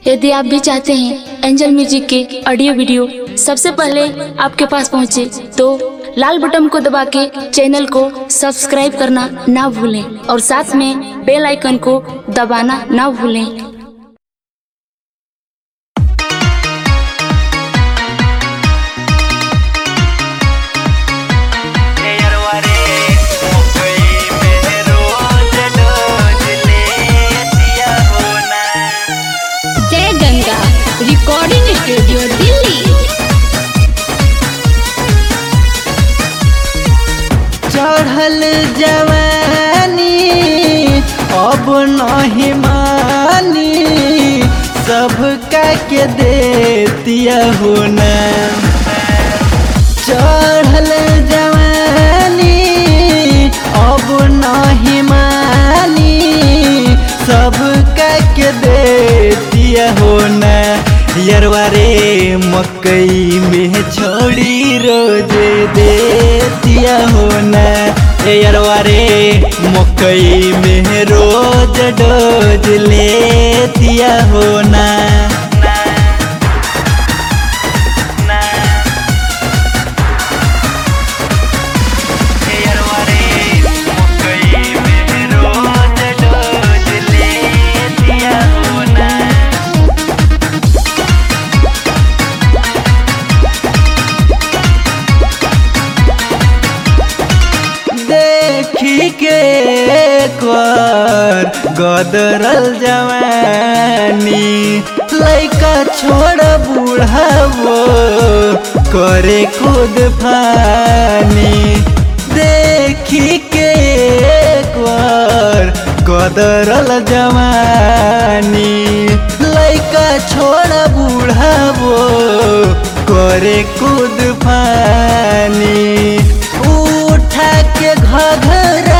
यदि आप भी चाहते हैं एंजल म्यूजिक के ऑडियो वीडियो सबसे पहले आपके पास पहुंचे तो लाल बटन को दबा के चैनल को सब्सक्राइब करना ना भूलें और साथ में बेल आइकन को दबाना ना भूलें जय गंगा रिकॉर्डिंग स्टूडियो दिल्ली चढ़ल जवानी अब नहीं मानी सबका के देतिया होना चढ़ल जवानी अब नहीं मानी सबका के देतिया होना यरवा रे मकई में छोड़ी रोज देतिया होना ए यरवा रे मकई में रोज डोज लेतिया होना देखी के कर गदरल जवानी लैका छोड़ बूढ़ावो करे खुद फानी देखी के कर गदरल जवानी लैका छोड़ बूढ़ावो करे खुद फानी उठा के घघरा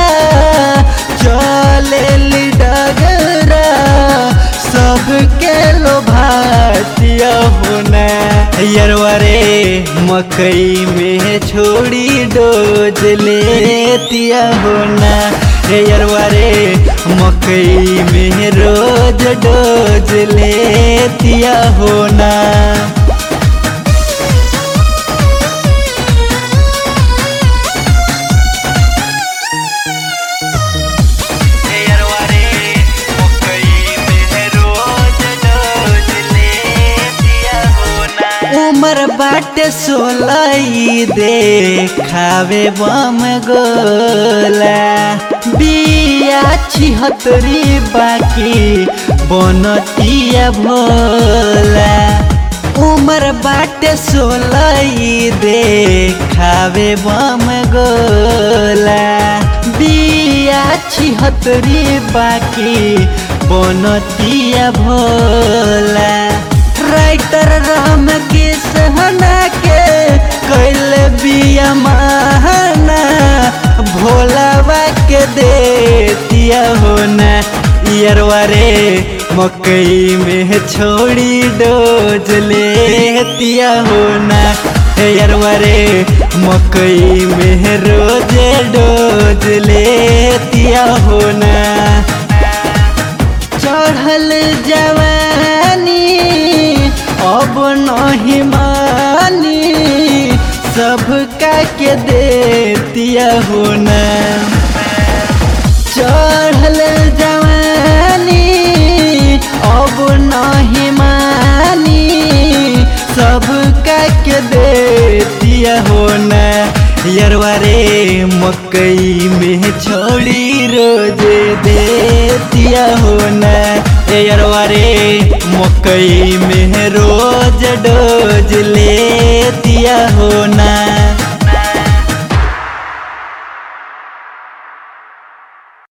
चले डगरा सबके लोभातिया होना यरवा रे मकई में छोड़ी डोज लेतिया होना हे यरवा रे मकई में रोज डोज लेतिया होना उमर बाटे सोलई दे खावे बम गोला बिया छिहत्तरी बाकी बनतिया भोला उमर बाटे सोलई दे खावे बम गोला बिया छिहत्तरी बाकी बनतिया भोला राइटर राम के सहना के कैल बिया महाना भोलावा के देतिया होना यरवा रे मकई में छोड़ी डोज लेतिया होना यरवा रे मकई में रोज डोज लेतिया होना चढ़ल जवानी अब नहीं मानी सबका के देतिया होना चढ़ल जवानी अब नहीं मानी सबका के देतिया होना यरवा रे मकई में छोड़ी रोज देतिया होना ए यरवा रे मकई में रोज डोज लेतिया होना